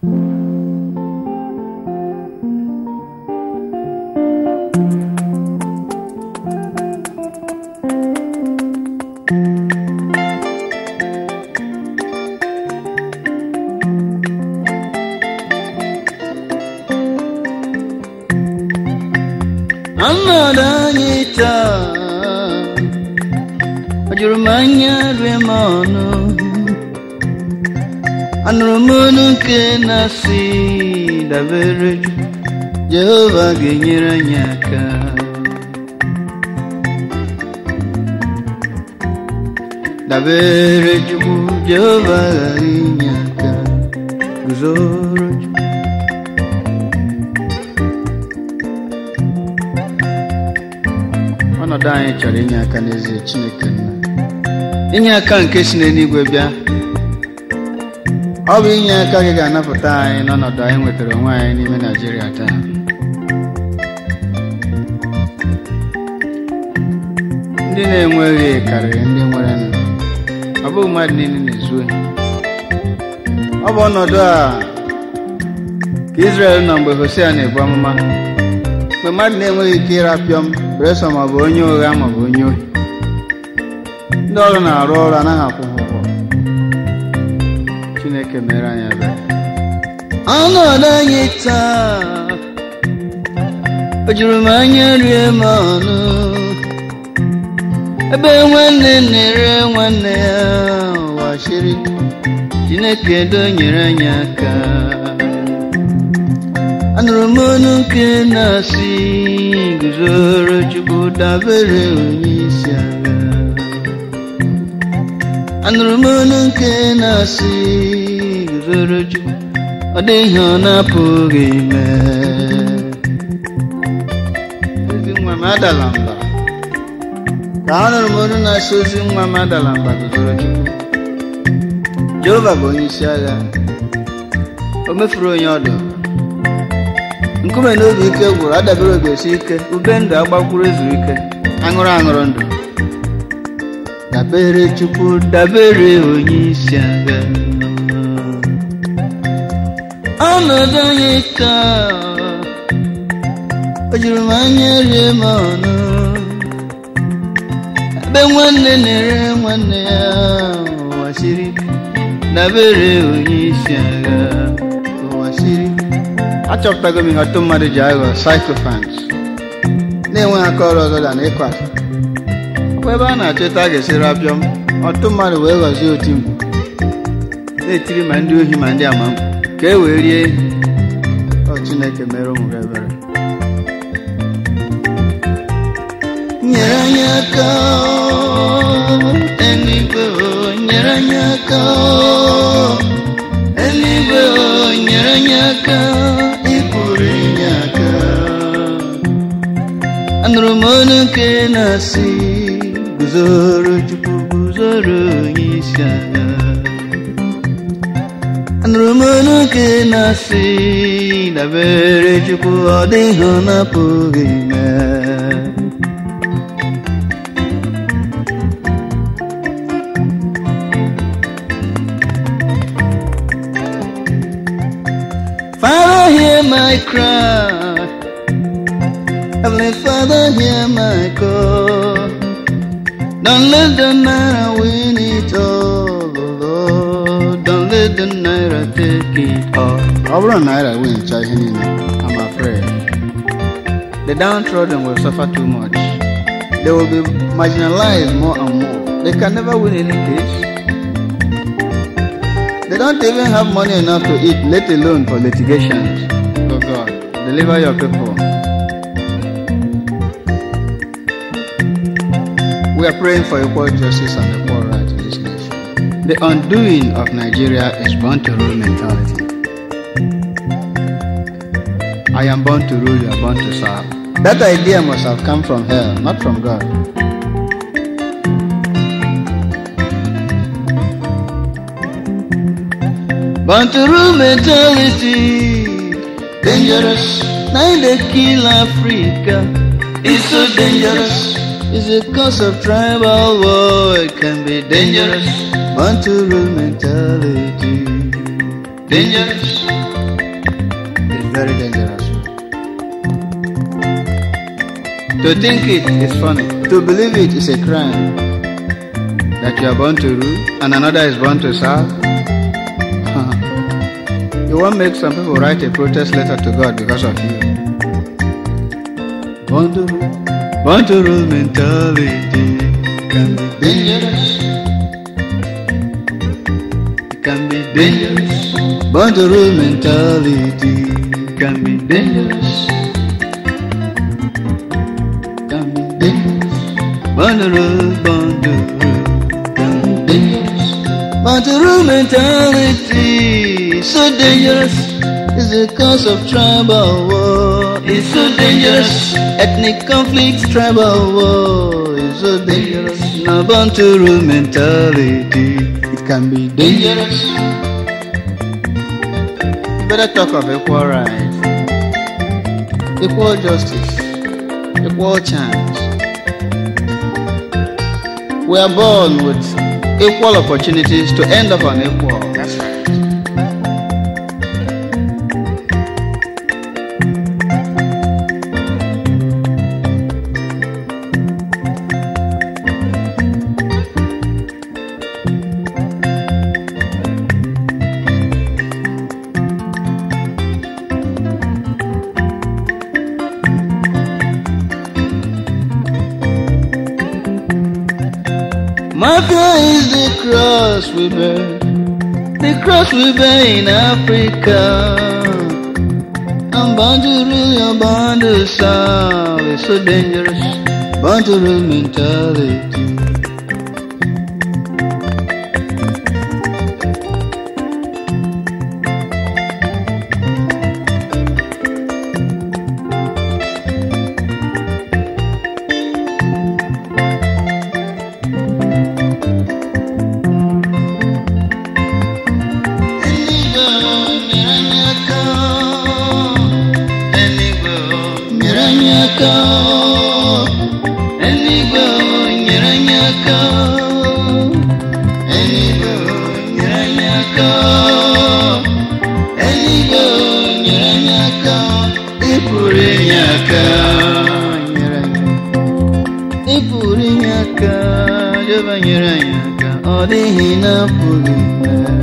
ọnọdụ anyị taa ọ jụrụ m anya rie m ọnụ anụrụ m olu nke na-asị dabere jehova ga-enyere anyị aka dabere chukwu jehova ghara inye aka guzoro chukwu ọnọdụ anyị chọrọ inye aka n'ezie chineke nna inye aka nke si n'eluigwe bịa ọ bụ inye aka gị ga-anapụta anyị n'ọnọdụ anyị nwetara onwe anyị n'ime naijiria taa ndị na-enweghị karịrị ndị nwere nụ ọ bụghị mmadụ niile na-ezu ohi ọ bụ ọnọdụ a ka Israel nọ mgbe Hosea na-ebu amụma mgbe mmadụ na-enweghị ike ịrapịọm bresọ maọbụ onye ụgha maọbụ onye ohi ndị ọrụ na-arụ ọrụ anaghị akwụ ha ụgwọ chineke mere anyị ebere ọnọdụ anyị taa o juru m anya rie m ọnụ ebe nwanne na-ere nwanne ya ụwa shiri chineke donyere anyị aka anụrụ m ọnụ nke na-asị guzoro chukwu dabere onye isi agha anụrụ m ọnụ nke na-asị guzoro chukwu ọ dịghị ọ na-apụghị ime ozi nwa m adala mba ka anụrụ m ọnụ na-asị ozi nwa m adala mba guzoro chukwu jehova bụ onye isi agha o mefuru onye ọdụ nkume na obi ike gwụrụ adabere obi esi ike ube ndụ agbakwuru ezuru ike aṅụrụ aṅụrụ ndụ dabere chukwu dabere onye isi agha ọnọdụ anyị ka o juru m anya rie m ọnụ ebe nwanne na-ere nwanne ya ụwa siri dabere onye isi agha ụwa siri achọpụtago m ihe ọtụ mmadụ ji aghọ psychophants na-enweghị aka ọrụ ọzọ da na ịkọ asị ọkwa ebe a na-achọta a ga-esi rapịọm ọtụ mmadụ wee ghọzie oti mkpu na-etiri ma ndị ohi ma ndị ama ka e wee rie ọ chineke mere ụmụ gị ebere nyere anyị aka eluigwe nyere anyị aka eluigwe nyere anyị aka ịpụrụ inye aka anụrụ m ọnụ nke na-asị guzoro chukwu guzoro onye isi agha anụrụ m ọnụ nke na-asị dabere chukwu ọ dịghị ọ na-apụghị ime Father, hear my cry. Heavenly Father, hear my call. Don't let the night win it all, oh Lord. Don't let the night take it all. Ọ bụrụ na naira win cha ihe niile, I'm afraid. The downtrodden will suffer too much. They will be marginalized more and more. They can never win any case. They don't even have money enough to eat, let alone for litigations. Oh God, deliver your people. We are praying for equal justice and equal rights in this nation. The undoing of Nigeria is born to rule mentality. I am born to rule, you are born to serve. That idea must have come from hell, not from God. Born to rule mentality, dangerous. Now they kill Africa. It's so dangerous. It's a cause of tribal war. It can be dangerous. Born to rule mentality, dangerous. very dangerous. To think it is funny. To believe it is a crime. That you are born to rule and another is born to serve. you won't make some people write a protest letter to God because of you. Born to rule, born to rule mentality can be dangerous. It can be dangerous. Born to rule mentality can be dangerous. Can be dangerous. Born to rule, born to rule can be dangerous. Born to rule mentality so dangerous. It's the cause of tribal war. It's so dangerous. Ethnic conflicts, tribal war. It's so dangerous. Now born to rule mentality. It can be dangerous. You better talk of equal rights, equal justice, equal chance. We are born with equal opportunities to end up unequal. That's right. Mafia is the cross we bear, the cross we bear in Africa. I'm bound to rule, you're bound to serve. It's so dangerous, bound to rule mentality. Ịpụrụ inye aka, Jehova nyere anyị aka, ọ dịghị na-apụghị ime.